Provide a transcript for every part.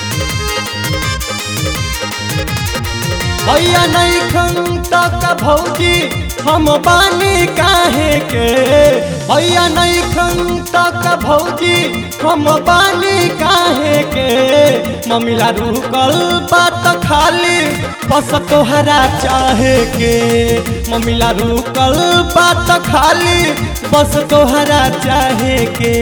भैया नहीं खन तक भौजी हम बानी काहे के भैया नहीं खन तक भौजी हम बानी काहे के मम्मीला रुकल बात खाली बस तोहरा चाहे के मम्मीला रुकल बात खाली बस तोहरा चाहे के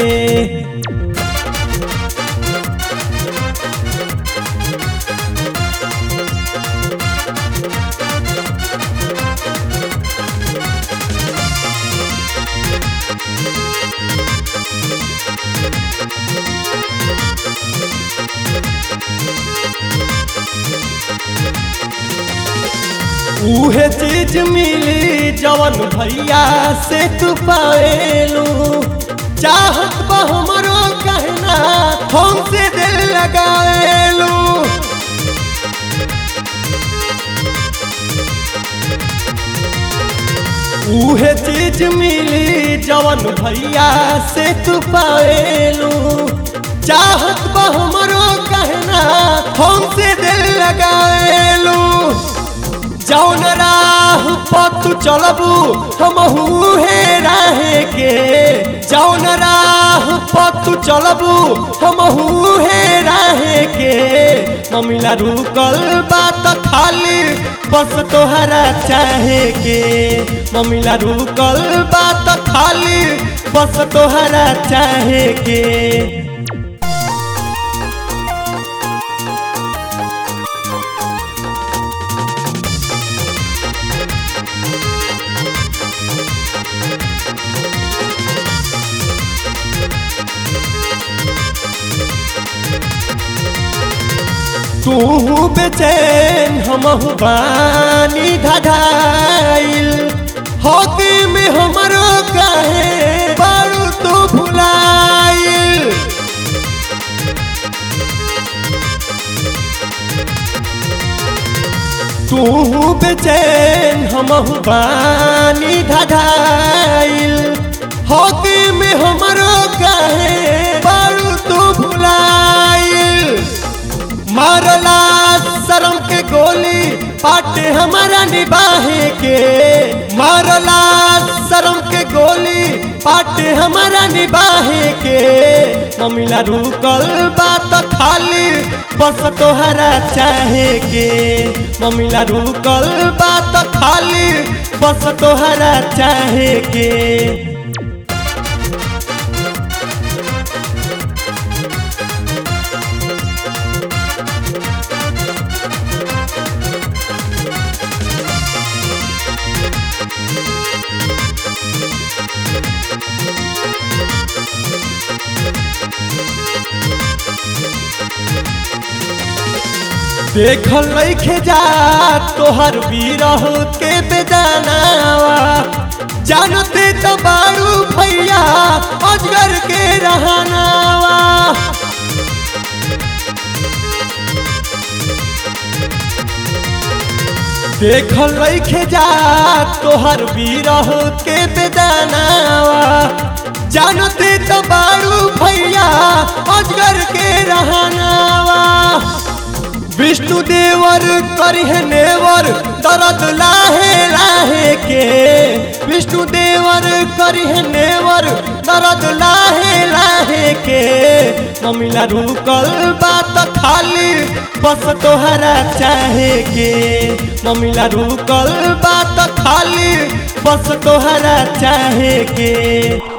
उहे चीज मिली जवन भैया से तू पाएलू चाहत बा हमरो कहना हमसे दिल लगाएलू उहे चीज मिली जवन भैया से तू पाएलू चाहत बा हमरो कहना हमसे दिल लगाएलू जौन राह पतु चलबू हम हे राहे के जौन राह पतु चलबू हम हे राहे के मम्मीला रुकल बात खाली बस तोहरा चाहे के मम्मीला रुकल बात खाली बस तोहरा चाहे के तू बेचैन हम बानी धधाइल हॉकी में हमरो कहे बारू तू भुलाइल तू बेचैन हम बानी धधाइल हॉकी में हमरो कहे बारू तू भुलाइल मारला शरम के गोली पाटे हमारा निबाहे के मारला शरम के गोली पाटे हमारा निबाहे के मम्मीला रुकल बात खाली बस तोहरा चाहे के मम्मीला रुकल बात खाली बस तोहरा चाहे के देखल लैखे जा तोहर बीरह के बेदानावा जानते तो बारू भैया अजगर के रहनावा देखल लैखे जा तोहर बीरह के बेदानावा जानते तो बारू भैया अजगर के रहनावा विष्णु देवर करिह नेवर दर्द लाहे लाहे के विष्णु देवर करिह नेवर दर्द लाहे लाहे के मम्मीला रुकल बात खाली बस तोहरा चाहे के मम्मीला रुकल बात खाली बस तोहरा चाहे के